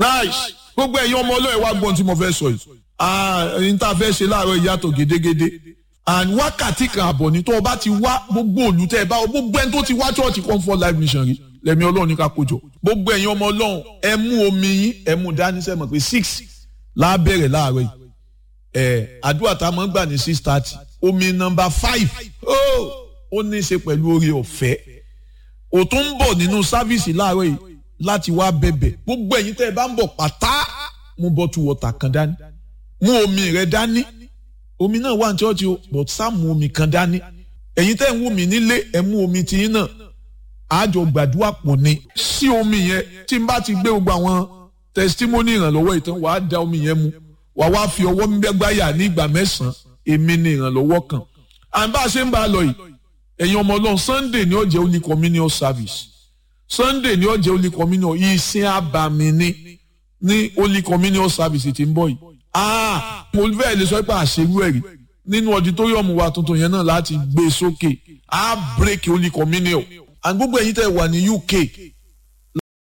nice gbogbo ẹ̀yin ọmọ ọlọ́ọ̀ wá gbọ́n tí mo fẹ́ sọ yìí ẹ̀yin tá a fẹ́ ṣe láàárọ̀ ìyàtọ̀ gédégédé and wákàtí kan àbọ̀ ní tó o bá ti wá gbogbo olùtẹ́ ẹ bá o gbogbo ẹni tó ti wá church comfort life mission rí lẹ́mi ọlọ́run ní ká kójọ gbogbo ẹ̀yin ọmọ ọlọ́run ẹ mú omi yín ẹ mú dání sẹ́mọ̀ pé six lábẹ́rẹ̀ láàárọ̀ yìí ẹ̀ àdúrà tá a máa ń gbà ní six thirty omi nọmba five ó ní í ṣe pẹ̀lú oore ọ̀fẹ́ ò tún ń bọ̀ nínú sáfíìsì láàárọ̀ yìí láti wá bẹ̀bẹ̀ gbogbo ẹ̀yin tẹ́ ẹ bá ń bọ̀ pátá mú bọ́tù wọ̀tà kan dání mú omi rẹ dání omi náà wà ní ṣọ́ọ̀ṣì o but sá mú omi kan dání ẹ̀yin tẹ́ ń wù mí nílé ẹ̀ mú omi tiyín náà àjọ gbàdúrà pọ̀ ni sí omi yẹn tí n bá ti gbé gbogbo àwọn testimony ìrànlọ́wọ́ ìtàn wàá da omi yẹn mu wàá wá fi ọwọ́ gbẹ́gbáyà ní ìgbà mẹ́sàn-án èmi ni ìrànlọ́wọ́ kan à ń bá a ṣe ń bá a lọ yìí ẹ̀yin ọmọ ọlọ́run sunday ni ó jẹ́ only communion service sunday ni ó jẹ́ only communion ìsìn àbàmì ni ní only communion service tí ń bọ̀ yìí ah mo fẹ́ lè sọ pé àṣewú ẹ̀rí nínú auditorium wa tuntun yẹn náà láti gbé sókè á break only communion and gbogbo ẹ̀yin tẹ́ wà ní uk